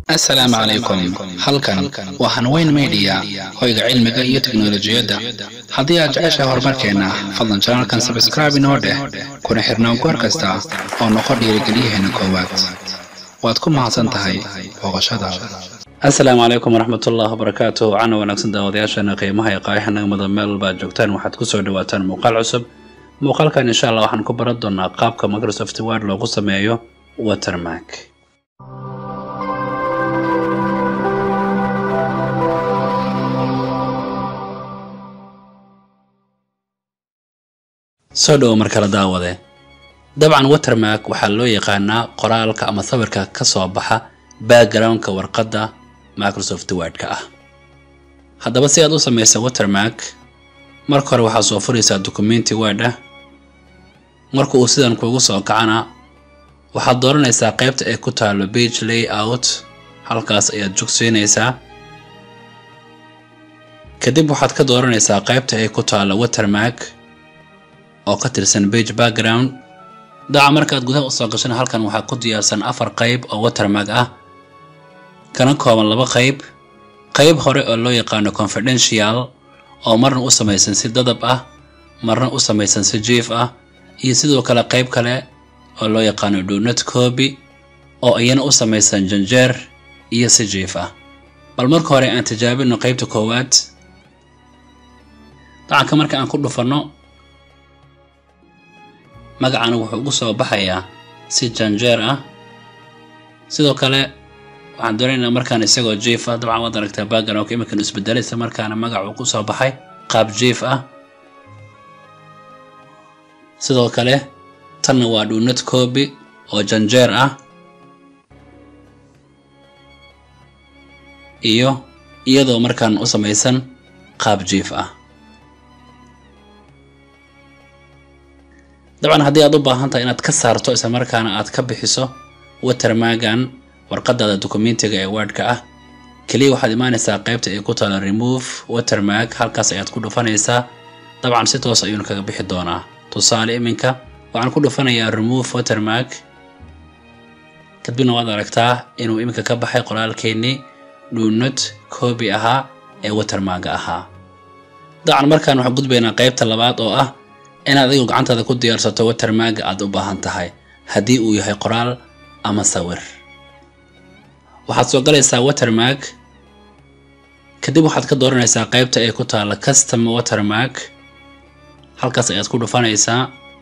assalaamu calaykum halkan waa hanweyn media hoyga cilmiga iyo teknolojiyadda haddii aad jeceshahay horumarkeenna fadlan janalkan sabscribe inoo dheh kuna xirnaan goor kasta oo noqo dhiirigeliyaheena koowaad waad ku mahadsan tahay booqashadaada asalaamu calaykum waraxmatullahi wabarakaatu cana wanaagsan daawadayaasheena qiimaha ee qaayaxanaga mudan meel walba aad joogtaan waxaad kusoo dhawaataan muuqaal cusub muuqaalkan insha allah waxaan ku baran doonaa qaabka microsoft word loogu sameeyo watermark soo dhowo mar kale daawade dabcan watermark waxaa loo yaqaanaa qoraalka ama sawirka ka soo baxa backgroundka warqadda microsoft wordka ah haddaba si aad u samaysa watermark marka hore waxaad soo furaysaa documenti word ah marka uu sidan kuugu soo kacana waxaad dooranaysaa qaybta ay ku taalo page layout halkaas ayaad jogsiinaysaa kadib waxaad ka dooranaysaa qaybta ay ku taalo watermark oo ka tirsan page background daca markaad gudaha usoo gashana halkan waxaa ku diyaarsan afar qayb oo watermark ah kana kooban laba qayb qayb hore oo loo yaqaano confidential oo marna u samaysan si dadab ah marna u samaysan si jief ah iyo sidoo kale qayb kale oo loo yaqaano donut copy oo iyana u samaysan janjeer iyo si jief ah bal marka hore aan tijaabino qaybta koowaad dacanka marka aan ku dhufanno magacana wuxuu ugu soo baxayaa si janjeer ah sidoo kale waxaan doonaynaa markaan isagoo jief ah dabcan waad aragtaa backgroundka iminkan isbedelaysa markaana magacuu ku soo baxay qaab jief ah sidoo kale tanna waa dhunad copy oo janjeer ah iyo iyadoo markaan u samaysan qaab jief ah dabcan haddii aad u baahan tahay inaad ka saarto isla markaana aad ka bixiso watermagan warqadaada documentiga ee wordka ah keliya waxaad imaanaysaa qaybta ay ku taalo remove watermark halkaas ayaad ku dhufanaysaa dabcan si toos ayuuna kaga bixi doonaa tusaale iminka waxaan ku dhufanayaa remove watermark kadibna waad aragtaa inuu iminka ka baxay qoraalkeennii dhunad coobi ahaa ee watermarga ahaa dabcan markaan waxaan gudbaynaa qaybta labaad oo ah inaad adigu gacantaada ku diyaarsato watermarga aad u baahan tahay haddii uu yahay qoraal ama sawir waxaad soo galaysaa watermark kadib waxaad ka dooranaysaa qaybta ay ku taalla custom watermark halkaas ayaad ku dhufanaysaa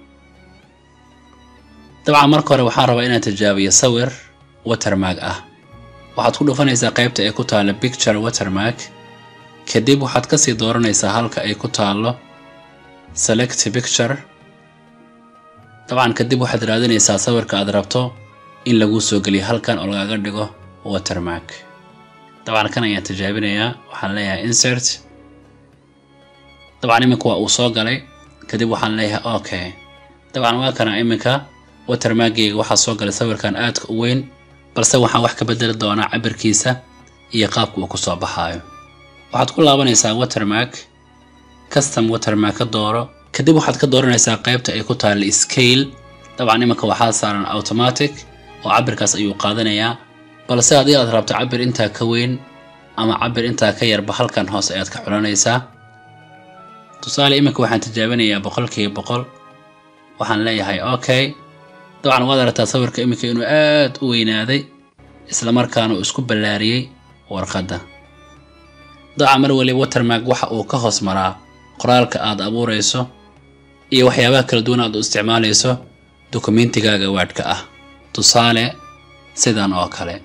dabcan marka hore waxaan rabaa inaan tijaabiyo sawir watermark ah waxaad ku dhufanaysaa qaybta ay ku taalla picture watermark kadib waxaad kasii dooranaysaa halka ay ku taallo select picture dabcan kadib waxaad raadinaysaa sawirka aad rabto in laguu soo geliyo halkan oo lagaga dhigo watermark dabcan kan ayaan tijaabinayaa waxaan leeyahay insert dabcan iminka waa uu soo galay kadib waxaan leeyahay okay dabcan waa kana iminka watermarkgeyga waxaa soo galay sawirkan aadka u weyn balse waxaan wax ka bedeli doonaa cabirkiisa iyo qaabka uu kusoo baxaayo waxaad ku laabanaysaa watermark custom watermark ka dooro kadib waxaad ka dooranaysaa qaybta ay ku taalla scale dabcan iminka waxaa saaran automatic oo cabirkaas ayuu qaadanayaa balse haddii aad rabto cabir intaa ka weyn ama cabir intaa ka yarba halkan hoose ayaad ka xulanaysaa tusaale iminka waxaan tijaabinayaa boqolkiiba boqol waxaan leeyahay okay dabcan waad aragtaa sawirka iminka inuu aad u weynaaday islamarkaana uu isku ballaariyey warqadda dabcan mar waliba watermark waxa uu ka hoos maraa qoraalka aad abuurayso iyo waxyaabaha kala duwan aad u isticmaalayso dokumentigaaga waadhka ah tusaale sidan oo kale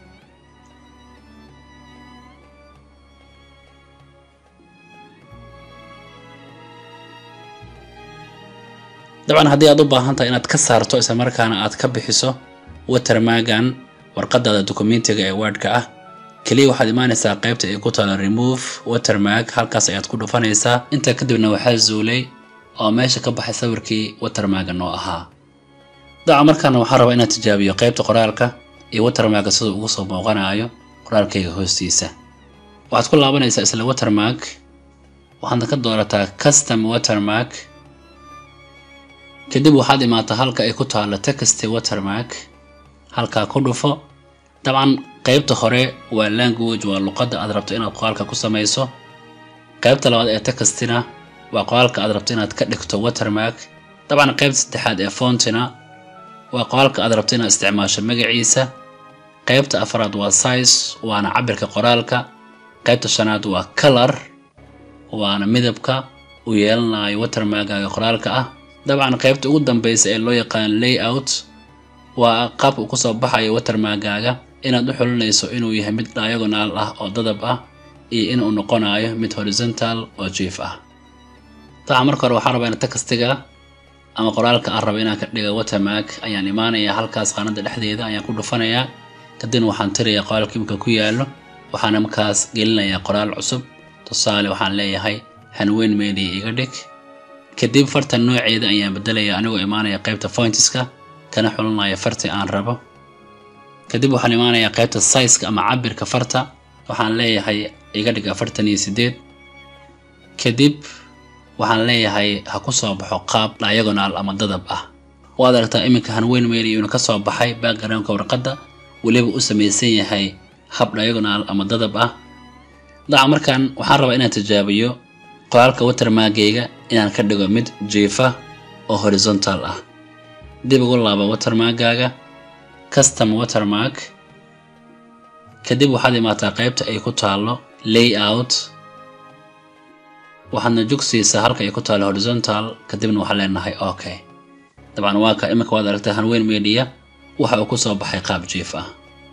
dabcan haddii aad u baahan tahay inaad ka saarto isla markaana aad ka bixiso watermagan warqadaada documentiga ee wordka ah keliya waxaad imaanaysaa qaybta ay ku taalo remove watermark halkaas ayaad ku dhufanaysaa intaa kadibna waxaa zuulay oo meesha ka baxay sawirkii watermarga noo ahaa daca markaana waxaan rabaa inaad tijaabiyo qaybta qoraalka iyo watermarka siduu ugu soo muuqanayo qoraalkayga hoostiisa waxaad ku laabanaysaa isla watermark waxaadna ka doorataa custom watermark kadib waxaad imaataa halka ay ku taalo text watermark halkaa ku dhufo dabcan qaybta hore waa language waa luqadda aad rabto inaad qoraalka ku samayso qaybta labaad ee textina waa qoraalka aad rabto inaad ka dhigto watermark dabcan qaybta saddexaad ee fontina waa qoraalka aad rabto inaad isticmaasho magaciisa qaybta afraad waa size waana cabirka qoraalka qaybta shanaad waa color waana midabka uu yeelanayo watermarkaaga qoraalka ah dabcan qaybta ugu dambeysa ee loo yaqaan layout waa qaabka uu kusoo baxayo watermarkaaga inaad u xulinayso inuu yahay mid diagonal ah oo dadab ah iyo inuu noqonayo mid horizontal oo jief ah dabcan marka hore waxaan rabaa in textiga ama qoraalka aan raba inaan ka dhiga watermark ayaan imaanayaa halkaas qaanada dhexdeeda ayaan ku dhufanayaa kadibna waxaan tirayaa qoraalka imika ku yaalo waxaana markaas gelinayaa qoraal cusub tusaale waxaan leeyahay hanweyn media iga dhig kadib farta nooceeda ayaan bedelaya anigoo imaanaya qaybta fointiska kana xulinaya farti aan rabo kadib waxaan imaanayaa qaybta sizeka ama cabirka farta waxaan leeyahay iga dhig afartan iyo sideed kadib waxaan leeyahay ha ku soo baxo qaab diagonal ama dadab ah waad aragtaa iminka hanweyn media inuu ka soo baxay backgroundka warqadda weliba u samaysan yahay hab diagonal ama dadab ah daca markaan waxaan rabaa inaan tijaabiyo qoraalka watermarkeyga inaan ka dhigo mid jiifa oo horizontal ah dib ugu laaba watermarkaaga custom watermark kadib waxaad imaataa qaybta ay ku taalo layout waxaadna jogsiisaa halka ay ku taalo horizontal kadibna waxaan leenahay okay dabcan waa ka iminka waad aragtaa hanweyn media waxa uu kusoo baxay qaab jiif ah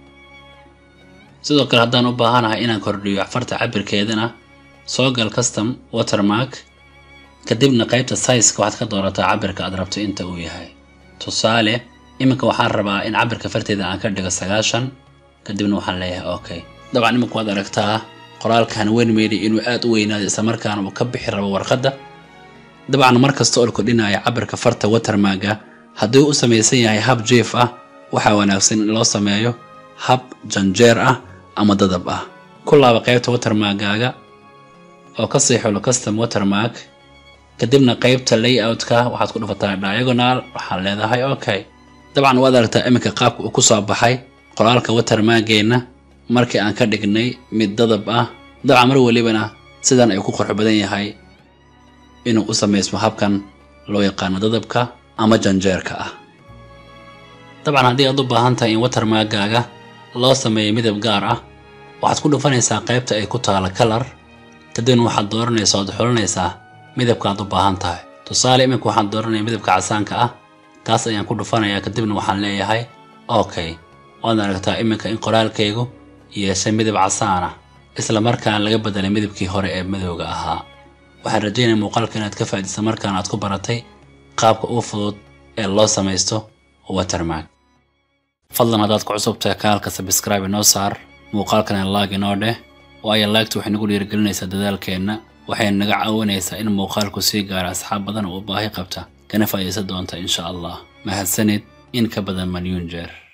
sidoo kale haddaan u baahanahay inaan kordhiyo farta cabirkeedana soo gal custom watermark kadibna qaybta sizeka waxaad ka doorataa cabirka aad rabto inta uu yahay tusaale iminka waxaan rabaa in cabirka farteeda aan ka dhigo sagaashan kadibna waxaan leeyahay okay dabcan iminka waad aragtaa qoraalka hanweyn media inuu aad u weynaado islamarkaana uu ka bixi rabo warqadda dabcan mar kasta oo la kordhinaya cabirka farta watermarka haddii u samaysan yahay hab jief ah waxaa wanaagsan in loo sameeyo hab janjeer ah ama dadab ah ku laaba qaybta watermarkaaga oo ka sii xulo custom watermark kadibna qaybta layoutka waxaad ku dhufataa diagonal waxaad leedahay okay dabcan waad aragtaa iminka qaabka uu kusoo baxay qoraalka watermarkeenna markii aan ka dhignay mid dadab ah dabcan mar welibana sidan ay ku qurux badan yahay inuu u samaysmo habkan loo yaqaano dadabka ama janjeerka ah dabcan haddii aad u baahan tahay in watermarkaaga loo sameeyo midab gaar ah waxaad ku dhufanaysaa qaybta ay ku taalo kalar kadibna waxaad dooranaysaa ood xulinaysaa midabka aad u baahan tahay tusaale iminka waxaan dooranaya midabka casaanka ah kaas ayaan ku dhufanayaa kadibna waxaan leeyahay okay waad aragtaa iminka in qoraalkaygu yeeshay midab casaan ah isla markaan laga bedelay midabkii hore ee madowga ahaa waxaan rajaynaya muuqaalka inaad ka faa'iidaysa markaan aad ku baratay qaabka ugu fudud ee loo samaysto watermark fadlan haddaad ku cusubtahay kanaalka sabscribe inoo saar muuqaalkana laag inoo dheh waayo laagta waxay nagu dhiirigelinaysaa dadaalkeenna waxayna naga caawinaysaa in muuqaalku sii gaara asxaab badan oo u baahi qabta kana faa'iidaysan doonta insha allah mahadsanid in ka badan malyuun jeer